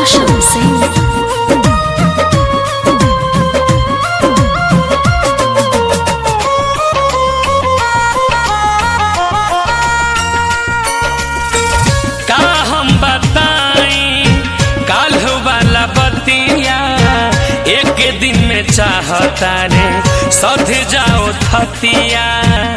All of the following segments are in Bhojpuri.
Roshan Singh. का हम बताई काल्ह वाला बतिया एक दिन में चाहता रे सध जाओ थतिया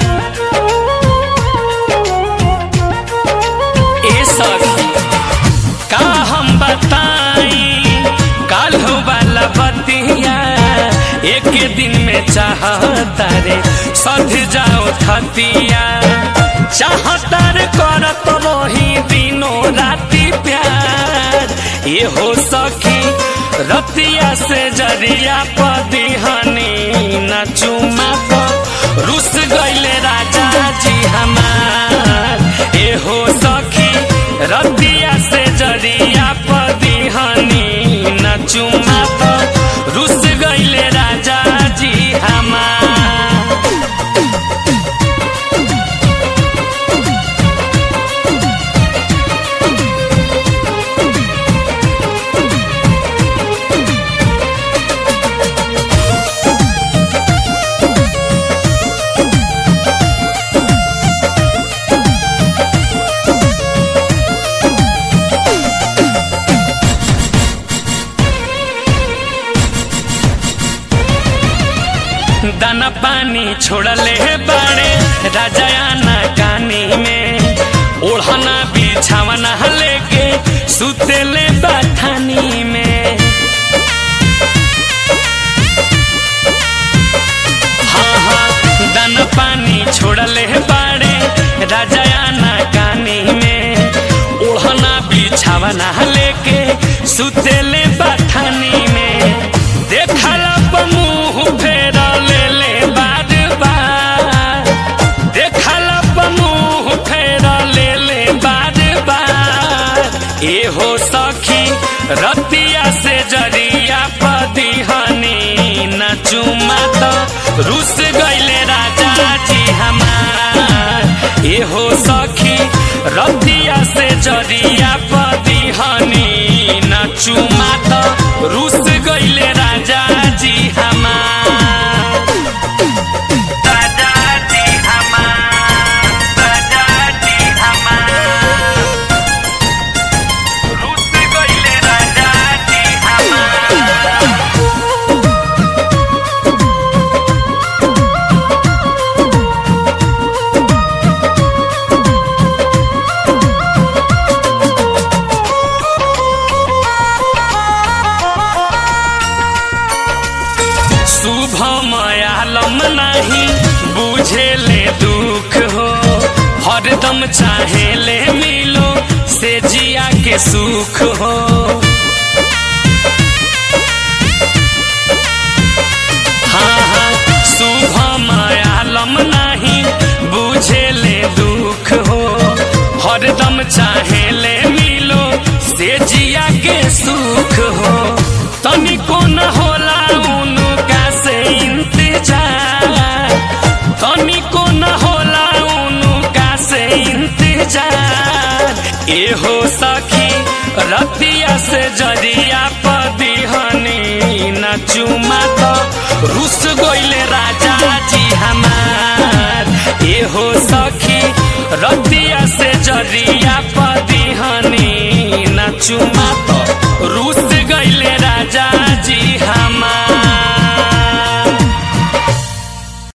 ए सखी का हम बताई काल्ह वाला बतिया एक दिन में चाहता रे सध जाओ थतिया चाहता रे करत रही दिनों राति प्यार ये हो सखी रतिया से जरिया पदिहनी न चुमा तो रुस गईले राजा जी हमार ए हो सखी रतिया से जरिया पदिहनी न चुमा तो रुस गईले राजा जी हमार दाना पानी छोड़ले बाड़े राजायाना कानी में ओढ़ना बिछावना लेके सुतेले बाठानी में हाँ हाँ दाना पानी छोड़ले बाड़े राजायाना कानी में ओढ़ना बिछावना लेके सुतेले बाठानी में देखला मुंह फेर ले ले बार बार देखला मुंह फेर ले ले बार बार ए हो सखी रतिया से जरिया पदिहनी न चुमा तो रुस गईले राजा जी हमार ए हो सखी रतिया से जरिया पदिहनी न चुमा तो रुस गईले राजा जी हमार राजा जी हमार राजा जी हमार रुस गईले राजा जी हमार शुभम आलम नहीं बुझेले दुख हो हरदम चाहेले मिलो से जिया के सुख हो हाँ हाँ शुभम आलम नहीं बुझेले दुख हो हरदम चाहेले मिलो से जिया के सुख हो तनिको न होला उनका से इंतजार तनिको न होला उनका से इंतजार ए हो सखी रतिया से जरिया पदिहनी न चुमा तो रुस गईले राजा जी हमार ए हो सखी रतिया से जरिया पदिहनी न चुमा